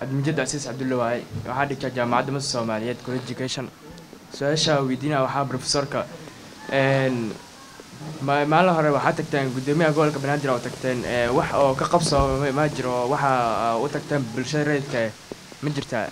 cabdimajid casiis cabdulle waaye waxaa dhigtaa jaamacadda masa soomaaliyeed college education su-aasha weydiinaya waxaa profesorka ma- maalin hore waxaa tagteen guddoomiyaha gobolka banaadir oo tagteen ee, wax oo ka qabso ma- ma jiro waxa u tagteen bulshada rayidka eh, ma jirtaa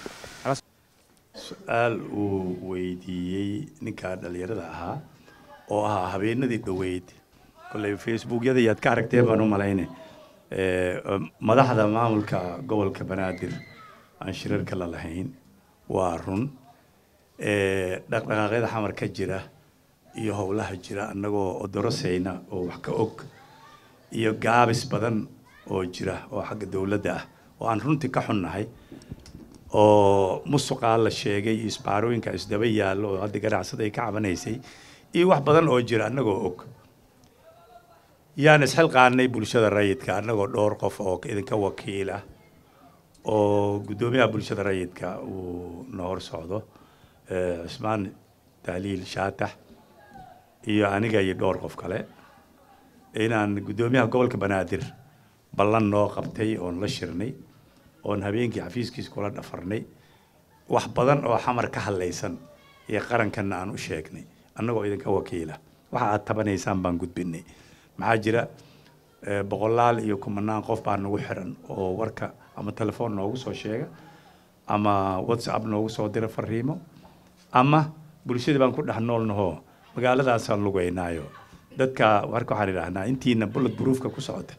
su-aal uu weydiiyey ninkaa dhallinyarada ahaa oo ahaa habeenadii dhoweyd kolley facebookyada yaad ka aragteen baan u malayne Eh, madaxda maamulka gobolka banaadir aan shirarka la lahayn waa run Eh, dhaqdhaqaaqyada xamar ka jira iyo howlaha jira annagoo odorosayna oo wax ka og iyo gaabis badan oo jira oo xagga dowladda ah oo aan runtii ka xunnahay oo musuqaa la sheegay iyo isbaarooyinka isdaba yaallo oo hadda ganacsada ay ka cabanaysay iyo wax badan oo jira annagoo og yaan isxilqaanay bulshada rayidka annagoo dhowr qof oo idinka wakiil ah oo guddoomiyaha bulshada rayidka uu na hor socdo eh, cismaan tahliil shaatax iyo aniga iyo dhowr qof kale inaan guddoomiyaha gobolka banaadir ballan noo qabtay oon la shirnay oon habeenkii xafiiskiisa kula dhafarnay wax badan oo xamar ka hadlaysan iyo qarankanna aan u sheegnay annagoo idinka wakiila waxa aad tabanaysaan baan gudbinay maxaa jira eh, boqolaal iyo kumanaan qof baa nagu xiran oo warka ama telefoon noogu soo sheega ama whatsapp noogu soo dira fariimo ama bulshadii baan ku dhex noolnahoo magaaladaasaan lugeynaayo dadka warka waxaan idhaahnaa intiina bullet proofka ku socota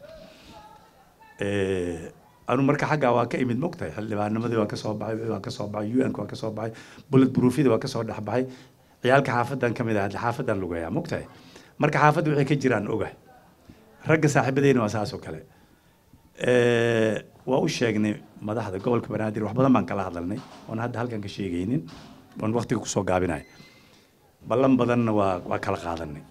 Eh, anu marka xaggaa waa ka imid mogtahay xildhibaanimadii waa ka soo baxay waa ka soo baxay un waa ka soo baxay bullet proofyadii waa ka soo dhex baxay ciyaalka xaafadan ka mid ah xaafadan lugeeyaa mogtahay marka xaafadda waxay ka jiraan ogahay ragga saaxiibadeyna waa saas oo kale Eh, waa u sheegnay madaxda gobolka banaadir wax badan baan kala hadalnay oon hadda halkan ka sheegaynin oon waqtiga kusoo gaabinayo ballan badanna waa waa kala qaadanay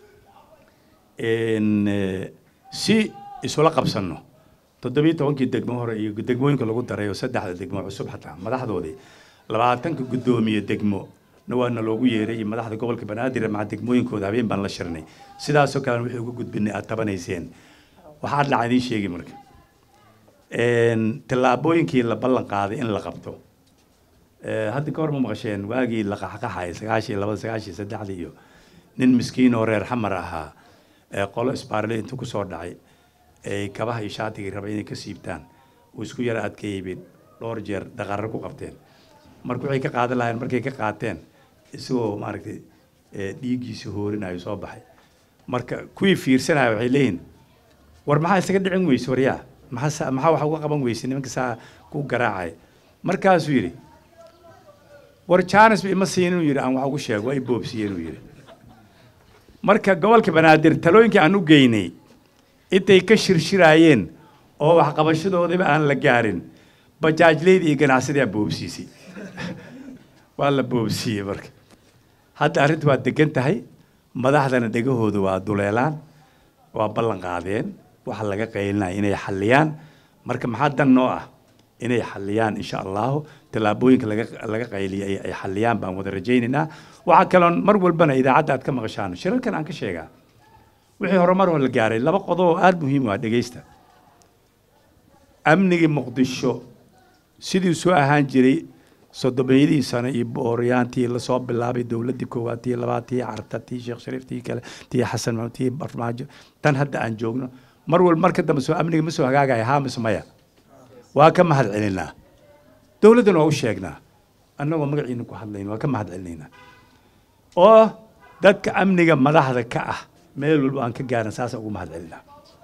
En, eh, si isula qabsanno toddobiyo tobankii degmo hore iyo degmooyinka lagu daray oo saddexda degmo cusub xataa madaxdoodii labaatanka guddoomiye degmo na waana loogu yeeray iyo madaxda gobolka banaadir maca degmooyinkooda habeen baan la shirnay sidaasoo kalena wixii uga gudbinay aad tabanayseen waxaa dhacaa idiin sheegi marka En, tallaabooyinkii la ballan qaaday in la qabto Eh, hadda ka hor ma maqasheen waagii la qaxqaxay sagaashii labada sagaashii saddexdii iyo nin miskiin oo reer xamar ahaa ee qolo isbaarle intuu kusoo dhacay ay kabaha iyo shaatigii rabay inay ka siibtaan uu isku yara adkeeyey dhowr jeer daqarro ku qabteen marka waxay ka qaadan lahayn markay ka qaateen isagoo maaragtay eh, dhiiggiisa hoorinayo soo baxay marka kuwii fiirsanaya waxay leeyihin war maxaa isaga dhicin weyse waryaa maxaa sa- maxaa wax uga qaban weyse nimanka saa ku garaacay markaasuu yidhi war jaanis ba ima siin inuu yidhi aan wax ugu sheego waa i boobsiye inuu yidhi marka gobolka banaadir talooyinkii aan u geynay intay ka shirshiraayeen oo waxqabashadoodiba aan la gaarin bajaajleyda iyo ganacsadii boobsiisay waa la boobsiiyey marka hadda arrinta waa degan tahay madaxdana dhegahooda waa duleelaan waa ballan qaadeen waxa laga qaylinaya inay xalliyaan marka maxaa dan noo ah inay xalliyaan insha allahu tallaabooyinka laga laga qayliyay ay- ay xalliyaan baan wada rajaynaynaa waxaa kaloon mar walbana idaacadda aad ka maqashaan shirarkan aan ka sheegaa wixii horumar oo la gaaray laba qodob oo aada muhiim u ah dhegeysta amnigii muqdisho sidii soo ahaan jiray soddomeeyadii sano iyo booryaantii lasoo bilaabay dowladdii koowaad tii labaad tii carta tii sheekh shariif tii kale tii xasan maxamed tii barmaajo tan hadda aan joogno mar walba marka dambe soo amniga ma soo hagaagaya haa mise maya waa ka mahad celinaa dowladdana waa u sheegnaa annagoo magaciina ku hadlayn waa ka mahad celinaynaa oo dadka amniga madaxda ka ah meel walba aan ka gaaran saasa ugu mahad celinaa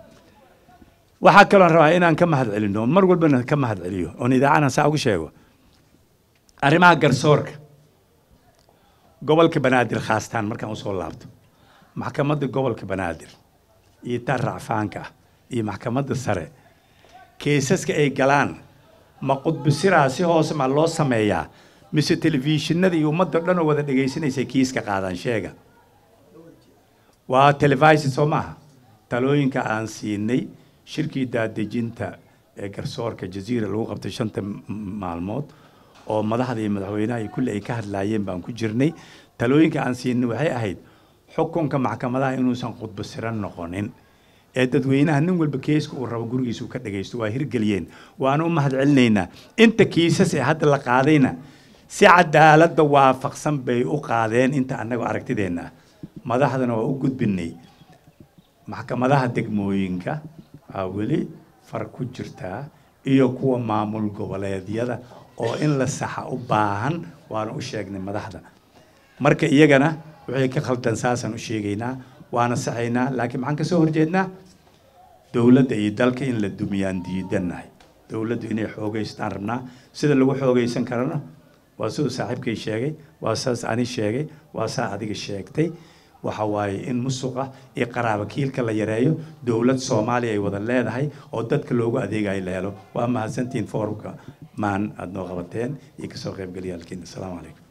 waxaa kaloon rabaa inaan ka mahad celino mar walbana ka mahad celiyo oon idaacadan saa ugu sheego arrimaha garsoorka gobolka banaadir khaastaan markaan usoo laabto maxkamadda gobolka banaadir iyo tan racfaanka ah iyo maxkamadda sare keesaska ay galaan ma qudbisiraa si hoose ma loo sameeyaa mise telefishinada iyo ummadda dhan oo wada dhegaysanaysa kiiska qaadaan sheega waa television soo maaha talooyinka aan siinay shirkii daadejinta ee garsoorka jaziira lagu qabtay shanta m- maalmood oo madaxda iyo madaxweynaha iyo kulli ay ka hadlaayeen baan ku jirnay talooyinka aan siinay waxay ahayd xukunka maxkamadaha inuusan khudbo siran noqonin ee dadweynaha nin walba keeska uu rabo gurigiisa uu ka dhagaysto waa hirgeliyeen waana u mahad celinaynaa inta kiisas ee hadda la qaadayna si cadaaladda waafaqsan bay u qaadeen inta annaga aragtideenna ah madaxdana waa u gudbinay maxkamadaha degmooyinka aa weli far ku jirtaa iyo kuwa maamul goboleedyada oo in la saxa u baahan waana u sheegnay madaxda marka iyagana wixii ka khaldan saasaan u sheegaynaa waana saxaynaa laakiin maxaan ka soo horjeednaa dowladda iyo dalka in la dumiyaan diidannahay dowladdu inay xoogaystaan rabnaa sida lagu xoogaysan karana waa siduu saaxiibkay sheegay waa saas ani sheegay waa saa adiga sheegtay waxa waaye in musuqa iyo qaraaba kiilka la yareeyo dowlad soomaaliya ay wada leedahay oo dadka loogu adeegayo la helo waa mahadsantihiin foorumka maan aada noo qabateen iyo kasoo qaybgalyaalkiina asalaamu calaykum